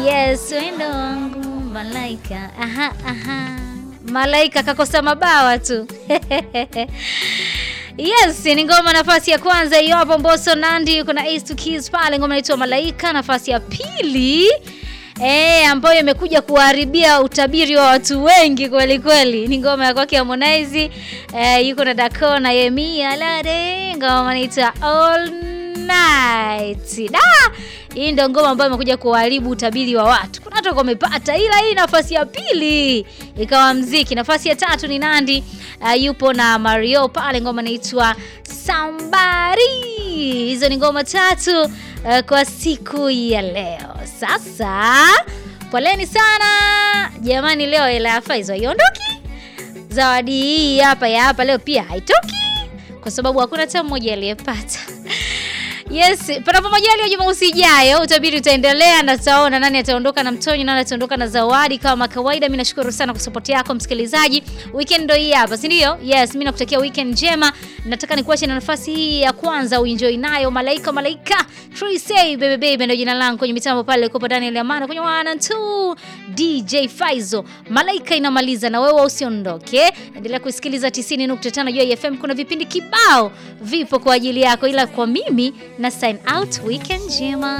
Yes, wendo wangu malaika. Aha, aha. Malaika kakosa mabawa tu. Yes, ni ngoma nafasi ya kwanza hiyo hapo Mbosso Nandi, kuna Ace to Kiss pale, ngoma inaitwa Malaika. Nafasi ya pili eh, ambayo imekuja kuharibia utabiri wa watu wengi kweli kweli, ni ngoma ya kwake Harmonize eh, yuko na Dako na Yemi Alade, ngoma inaitwa All Night. Da! Hii ndio ngoma ambayo imekuja kuharibu utabiri wa watu. Kuna watu wamepata, ila hii nafasi ya pili ikawa mziki. Nafasi ya tatu ni Nandi uh, yupo na Mario pale, ngoma inaitwa Somebody. Hizo ni ngoma tatu uh, kwa siku ya leo. Sasa poleni sana jamani, leo hela ya Faizo haiondoki. Zawadi hii hapa ya hapa leo pia haitoki kwa sababu hakuna hata mmoja aliyepata. Yes, panapo majaliwa Jumamosi ijayo utabiri utaendelea na tutaona nani ataondoka na mtonyo, nani ataondoka na zawadi kama kawaida. Mimi nashukuru sana kwa support yako msikilizaji. Weekend ndio hii hapa, si ndio? Yes, mimi nakutakia weekend njema. Nataka nikuache na nafasi hii ya kwanza uenjoy nayo Malaika Malaika. Say baby baby ndio jina langu kwenye mitambo pale kwa Daniel Amana kwenye wana tu DJ Faizo. Malaika inamaliza na wewe usiondoke. Endelea kusikiliza 90.5 Joy FM, kuna vipindi kibao vipo kwa ajili yako, ila kwa mimi na sign out weekend njema.